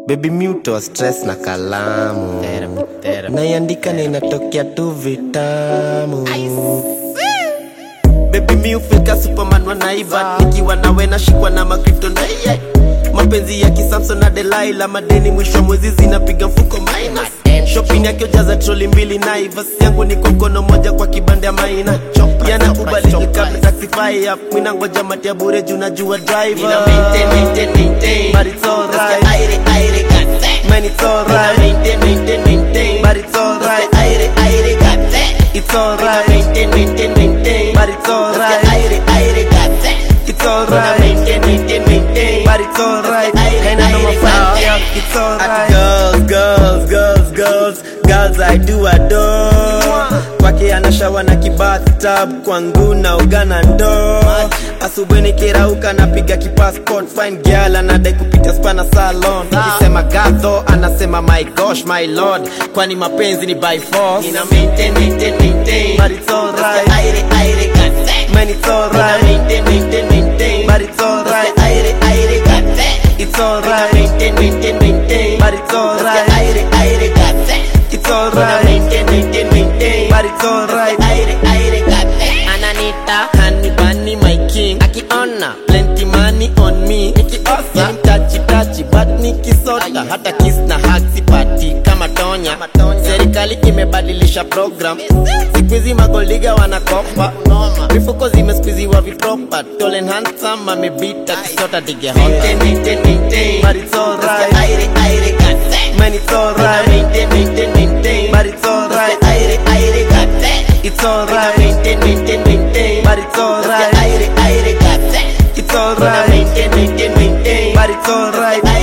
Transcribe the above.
Baby mute stress na kalamu naiandika na inatokea tu vitamu Baby mi ufika superman wanaiba nikiwa nawe nashikwa na makripto na iye mapenzi ya kisamson na delaila madeni mwisho wa mwezi zinapiga mfuko minus shopping yakiojaza troli mbili naivas yangu ni kwa mkono moja kwa kibanda ya maina yanakubali kabla taxify up mwina ngoja matia bure juu najua driver But it's alright Man it's alright But it's alright It's alright But it's alright It's alright But it's alright And I know my friend yeah, It's alright Girls, girls, girls, girls Girls I do adore Kwake anashawa na kibathtub Kwangu na ugana ndo Asubuhi nikirauka napiga kipassport Fine girl anadai kupita spa na salon Nikisema gadho anasema my gosh my lord Kwani mapenzi ni by force Nina maintain, maintain, maintain. But it's alright Aire, aire, gazette. Man it's Nina alright maintain, maintain, maintain. But it's alright Aire, aire, gazette. It's Nina alright maintain, maintain, maintain. But it's alright Aire, aire, gazette. It's Nina alright maintain, maintain, maintain. But it's alright Aire, aire, gazette. Ananita, honey bunny, my king. Akiona, plenty money on me. Nikiosa, mtachi tachi, but nikisota. Hata kiss na hug sipati kama tonya. Serikali imebadilisha program. Siku hizi magoliga wanakopa. Mifuko zimesqueeziwa vipropa. Tall and handsome, amebita kisota dige hota. Maintain, maintain, maintain. But it's alright Aire, aire, gazette. Man it's alright Maintain, maintain, maintain. But it's alright Aire, aire, gazette. It's alright Maintain, maintain, maintain. But it's alright Aire, aire, gazette. It's alright Maintain, maintain, maintain. But it's alright